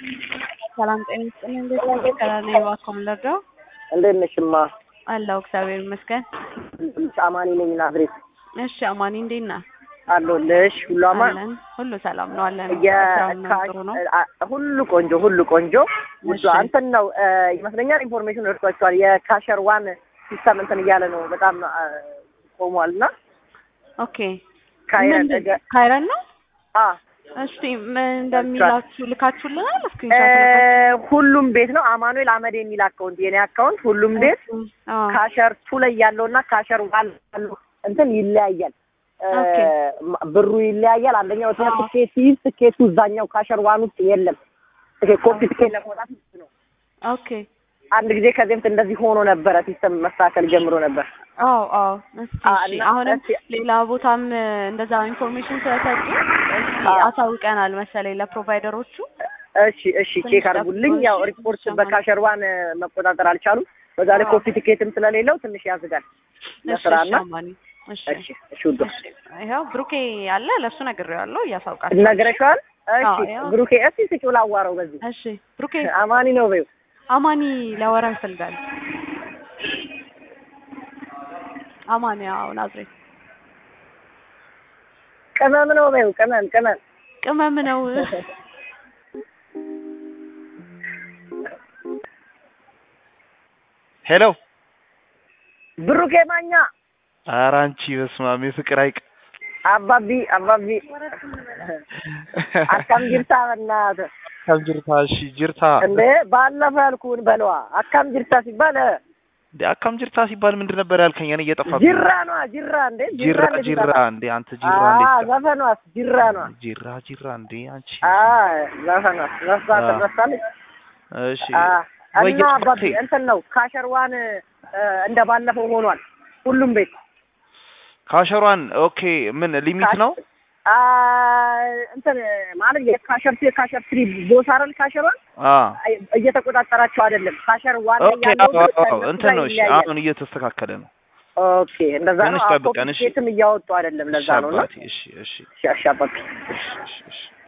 ሰላም ጤና ይስጥልኝ። እንዴት ነህ? ከላኔ እባክዎ ምን ልርዳው? እንዴት ነሽማ? አለሁ እግዚአብሔር ይመስገን። አማኒ ነኝ ናዝሬት እሺ አማኒ እንዴት ነህ? አለሁልሽ። ሁሉ አማን አለን ሁሉ ሰላም ነው አለን። ስራው ነው ጥሩ ነው። የካ- ሁሉ ቆንጆ ሁሉ ቆንጆ። ውዱ እሺ። እንትን ነው እ፣ ይመስለኛል ኢንፎርሜሽን ደርሷቸዋል። የካሸር ዋን ሲስተም እንትን እያለ ነው በጣም አ፣ ቆሟል እና ኦኬ ካይረን ምንድን- እገ- ካይረን ነው። አ እስቲ ምን እንደሚላችሁ ልካችሁልናል? እ፣ ስክሪንሾት ሁሉም ቤት ነው አማኑኤል አመድ የሚል አካውንት የኔ አካውንት ሁሉም ቤት ካሸር ቱ ላይ ያለውና ካሸር ዋን ያለው እንትን ይለያያል። እ፣ ኦኬ። ማ- ብሩ ይለያያል። አንደኛው ትና አዎ። ትኬት ሲይዝ ትኬቱ እዛኛው ካሸር ዋን ውስጥ የለም። ትኬት ኮፒ ትኬት ለመውጣት ነው። ኦኬ አንድ ጊዜ ከዚህ በፊት እንደዚህ ሆኖ ነበረ። ሲስተም መስተካከል ጀምሮ ነበር። አዎ አዎ። እስቲ አ- እሺ እና አሁንም እስቲ- ሌላ ቦታም እ፣ እንደዛ ኢንፎርሜሽን ስለሰጡ እስቲ አ- አሳውቀናል መሰለኝ ለፕሮቫይደሮቹ። እሺ እሺ፣ ትንሽ ቼክ አድርጉልኝ። ጠብቆ፣ ያው እሺ፣ ሪፖርት እሺ፣ በካሸር ዋን መቆጣጠር አልቻሉም። በዛ ላይ አዎ። ኮፒ ቲኬትም ስለሌለው ትንሽ ያዝጋል እሺ ለስራና። እሺ አማኒ እሺ እሺ እሺ፣ ውዶ ይኸው ብሩኬ አለ ለእሱ ነግሬዋለሁ እያሳውቃል። ነግረሽዋል? እሺ አዎ፣ ያው። ብሩኬ፣ እስቲ ስጪው ላዋራው። በዚህ እሺ ብሩኬ አማኒ ነው በይው። አማኒ ሊያወራ ይፈልጋል። አማኒ አዎ ናዝሬት ቅመም ነው በይው። ቅመም ቅመም ቅመም ነው። ሄሎ ብሩኬ ማኛ ኧረ አንቺ በስመ አብ የፍቅር ሐይቅ አባቢ አባቢ አካም ጅርታ በእናትህ አካም ጅርታ እሺ ጅርታ እንዴ ባለፈ ያልኩህን በለዋ። አካም ጅርታ ሲባል እ፣ እንዴ አካም ጅርታ ሲባል ምንድን ነበር ያልከኝ? እኔ እየጠፋብኝ ጅራ ነዋ ጅራ። እንዴ ጅራ እንዴት ጅራ ይጠፋል? እንዴ አንተ ጅራ አ እንዴት ዘፈኗስ ጅራ ነዋ። ጅራ ጅራ እንዴ አንቺ አ ዘፈኗስ ረሳ አ። ትረሳለች። እሺ አ ወይ እና አባቢ ጅራቴ እንትን ነው ካሸር ዋን እ፣ እንደ ባለፈው ሆኗል ሁሉም ቤት ካሸሯን ኦኬ ምን ሊሚት ነው? አ እንትን ማለት የካሸር ቱ የካሸር ትሪ ቦስ አይደል ካሸር ዋን አ አይ፣ እየተቆጣጠራቸው አይደለም። ካሸር ዋን ላይ ኦኬ ያለው አዎ ግን አዎ ከእነሱ እንትን ጋር ነው እሺ ይለያያል። አሁን እየተስተካከለ ነው። ኦኬ እንደዛ ነው። ትንሽ አዎ ጠብቀን፣ እሺ። ኮፒኬትም እያወጡ አይደለም። ለዛ ነው እና እሺ አባቴ እሺ እሺ እሺ፣ እሺ አባቢ እሺ እሺ እሺ